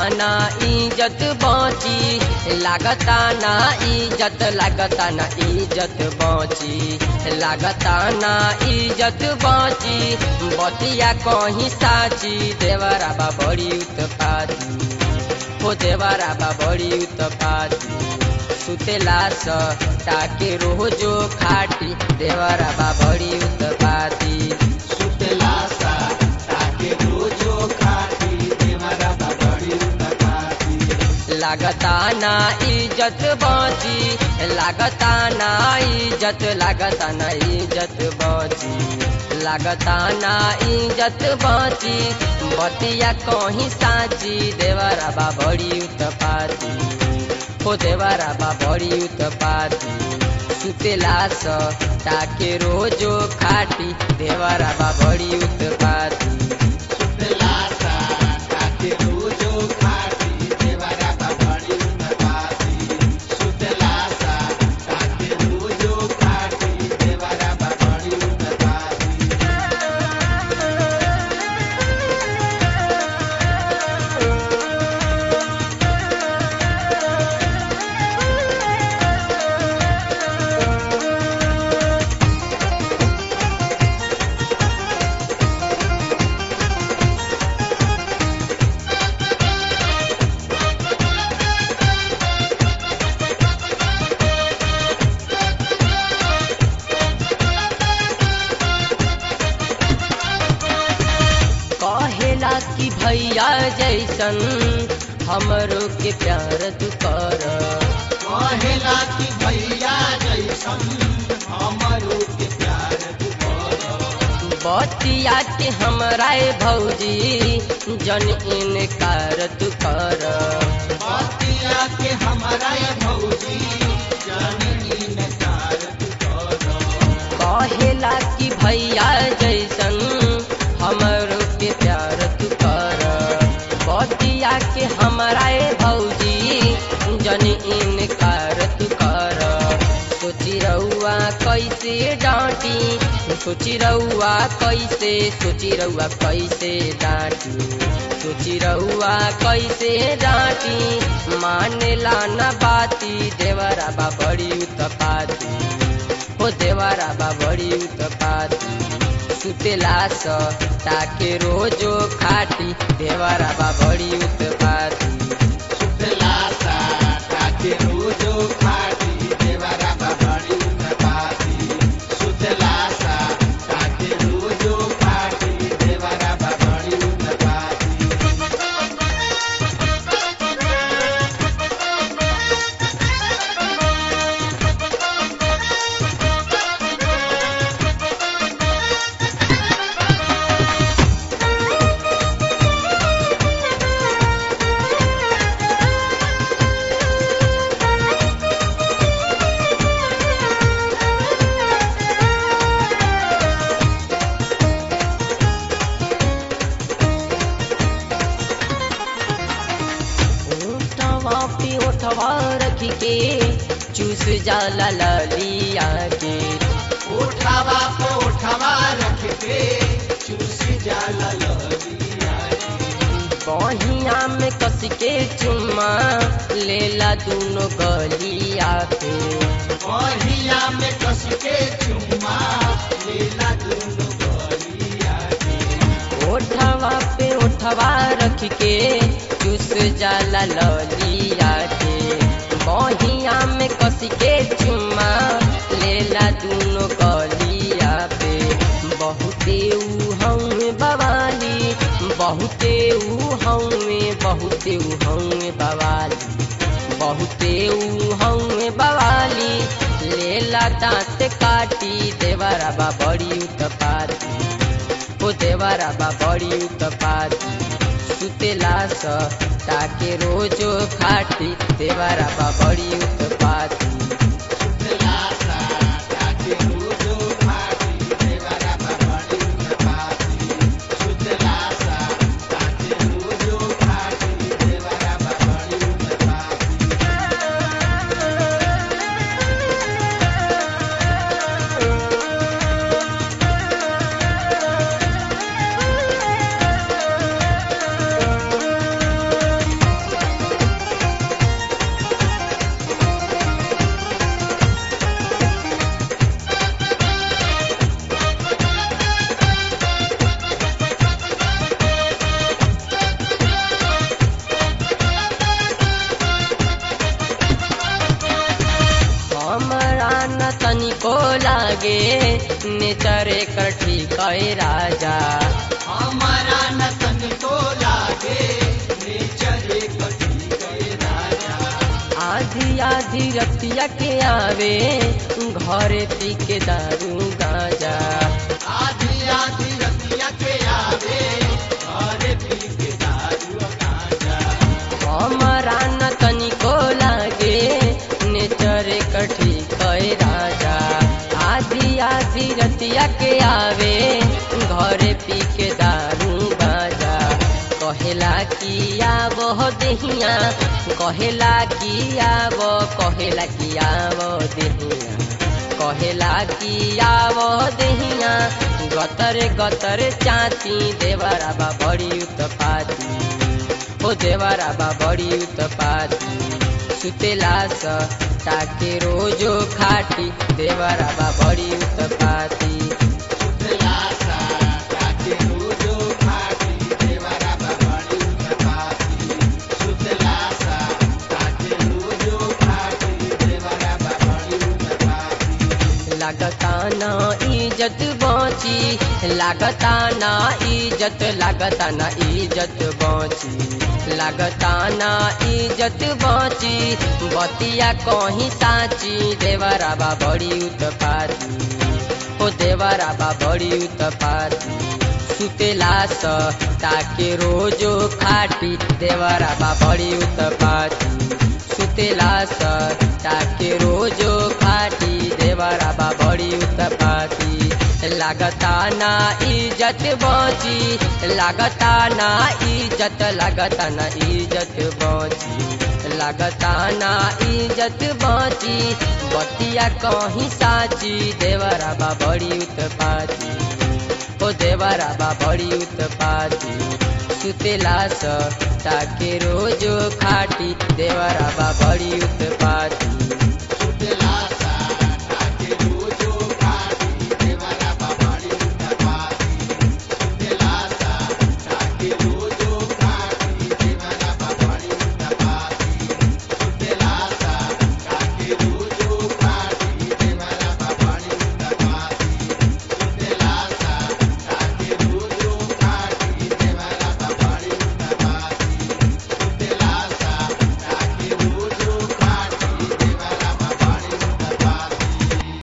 ना इज्जत बची लागता ना इज्जत लागता ना इज्जत बची लागता ना इज्जत बची बतिया कहीं साची देवरा बा बड़ी उत्पाती हो देवरा बा बड़ी उत्पाती सुतेला स ताके रोजो खाटी देवरा बा बड़ी उत्पाती सुतेला सा ताके रोजो खाती देवरा बा बड़ी उत्पाती लागता ना इज्जत बची लागता ना इज्जत लागता ना इज्जत बची लागता ना इज्जत बची बतिया कहीं साची देवरा बा बड़ी उत्पाती हो देवरा बा बड़ी उत्पाती सुतेला स ताके रोजो खाटी देवरा बा बड़ी उत्पाती सुतेला सा ताके रोजो खाती देवरा बा बड़ी उत्पाती सुतेला सा ताके रोजो खाती देवरा बा बड़ी उत्पाती कहेला कि भैया जैसन हमरो के प्यार तू कर कहेला कि भैया जैसन हमरो के प्यार तू कर बतिया के हमरा भौजी जन इनकार तू कर बतिया के हमारा ये भौजी जननी में कार तू कर कहेला कि भैया जैसन हमरो के प्यार तू कर बतिया के हमरा भौजी जन इनकार तू कर सोची रउआ कैसे डांटी सोची रउआ कैसे सोची रउआ कैसे डांटी सोची रउआ कैसे डांटी मानेला न बाती देवरा बा बड़ी उत्पाती हो देवरा बा बड़ी उत्पाती सुतेला स ताके रोजो खाटी देवरा बा बड़ी उत्पाती सुतेला सा ताके रोजो खाती देवरा बा बड़ी उत्पाती सुतेला सा ताके रोजो खाती देवरा बा बड़ी उत्पाती उठवा पे उठवा रख के चूस जाला ललिया के उठावा पे उठावा रख के चूसी जाला ललिया बहिया में कस के चुम्मा लेला दोनों गलिया पे बहिया में कस के चुम्मा लेला दोनों गलिया के उठवा पे उठवा रख के चूस जाला ललिया के बहिया में कस के चुम्मा लेला दोनों गलिया पे बहुते ऊ हमें बवाली बहुते ऊ हमें बहुते ऊ हमें बवाली बहुते ऊ हमें बवाली लेला दांत काटी देवरा बा बड़ी उत्पाती हो देवरा बा बड़ी उत्पाती सुतेला स ताके रोजो खाटी देवरा बा बड़ी उत्पाती सुतेला सा ताके रोजो खाती देवरा बा बड़ी उत्पाती सुतेला सा ताके रोजो खाती देवरा बा बड़ी उत्पाती लागे नेचर कर ठीक है राजा हमारा न तनिको लागे नेचर कटी गए राजा आधी आधी रतिया के आवे घरे पी के दारू गाजा आधी आधी रतिया के आवे अरे पी के दारू गांजा हमारा न तनिको लागे नेचर कठी कई राजा आधी आधी रतिया के आवे घरे पी के दारू गाजा कहेला कि आवो देहिया कहेला कि आवो कहेला कि आवो देहिया कहेला कि आवो देहिया गतर गतर चाची देवरा बा बड़ी उत्पाती हो देवरा बा बड़ी उत्पाती सुतेला स ताके रोजो खाटी देवरा बा बड़ी उत्पाती सुतलासा काके रोजो खाटी देवरा बाबाड़ी उत्पाती सुतलासा काके रोजो खाटी देवरा बाबाड़ी उत्पाती लागता ना इज्जत बची लागता ना इज्जत लागता ना इज्जत बची लागता ना इज्जत बची बतिया कहीं साची देवरा बा बड़ी उत्पाती हो देवरा बा बड़ी उत्पाती सुतेला स ताके रोजो खाटी देवरा बा बड़ी उत्पाती सुतेला स ताके रोजो खाटी देवरा बा बड़ी उत्पाती लागता ना इज्जत बची लागता ना इज्जत लागता ना इज्जत बची लागता ना इज्जत बची बतिया कहीं साची देवरा बा बड़ी उत्पाती ओ देवरा बा बड़ी उत्पाती सुतेला स ताके रोजो खाटी देवरा बा बड़ी उत्पाती